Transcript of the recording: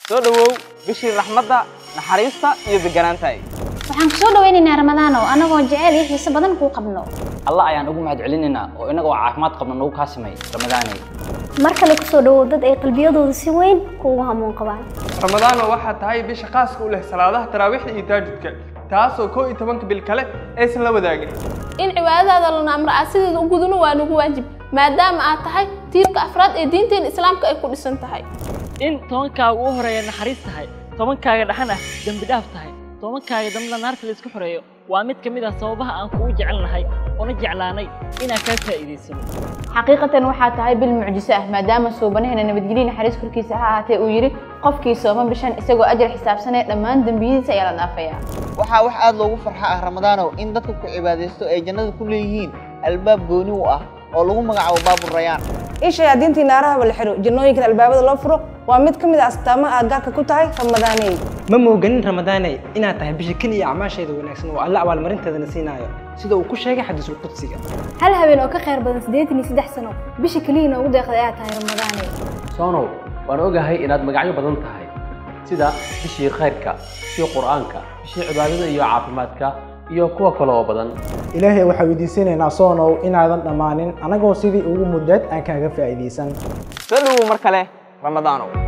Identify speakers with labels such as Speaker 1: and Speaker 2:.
Speaker 1: soo dhowow bishii raxmadda naxariista iyo deganaantahay
Speaker 2: waxaan ku soo dhawaynaynaa ramadaano annagoo jecel iyo xiise badan kuu qabno
Speaker 3: allah ayaan ugu mahad celinaynaa oo innagoo caafimaad qabna nagu kaasimay ramadaanay
Speaker 4: mar kale ku soo dhowow dad ay qalbiyadooda si weyn kuugu hamuun qabaan
Speaker 5: ramadaano waxaa tahay bisha khaaska u leh salaadaha taraawiixda iyo taajudka taasoo koo iyo tobanka bil kale aysan la wadaagin
Speaker 6: in cibaadadaada lana amra aad sideeda u gudano waa nagu waajib maadaama aad tahay tiirka afraad ee diinteena islaamka ay ku dhisan tahay
Speaker 7: in tobankaaga u horeeya naxariis tahay tobankaaga dhaxan ah dembi dhaaf tahay tobankaaga dambena naarta laysku xoreeyo waa mid ka mid ah sababaha aan kugu jecelnahay oona jeclaanay inaan kaa faa'iidaysano
Speaker 8: xaqiiqatan waxaa tahay bil mucjiso ah maadaama suubanaheena nabadgelyo naxariis korkiisa ha ahaatee uu yidhi qofkii sooma bishan isagoo ajar xisaabsanee dhammaan dembiyadiisa ayaa la dhaafayaa
Speaker 9: waxaa wax aad loogu farxa ah ramadaanow in dadka ku cibaadaysto ay jannada ku leeyihiin albaab gooni u ah oo lagu magacaabo baabu rayaan
Speaker 10: in shayaadiintii naarahaba la xiro jannooyinkan albaabada loo furo waa mid ka mid a astaamaha aad gaarka ku tahay ramadaaney
Speaker 11: ma mooganin ramadaaney inaad tahay bisha keliya acmaasheeda wanaagsan oo alle abaalmarinteedana siinaayo sida uu ku sheegay xadiisul qudsiga
Speaker 4: hal habeen oo ka khayr badan siddeetan iyo saddex sano bisha keliya noogu deeqday ayaa tahay ramadaaney
Speaker 12: soonow waan ogahay inaad magacyo badan tahay sida bishii khayrka bishii qur'aanka bishii cibaadada iyo caafimaadka iyo kuwa kale oo badan
Speaker 13: ilaahay waxaa weydiisanaynaa soonow inaadan dhammaanin annagoo sidii ugu muddaed aan kaaga faa'iidaysan
Speaker 1: soo dhowow mar kale ramadaanow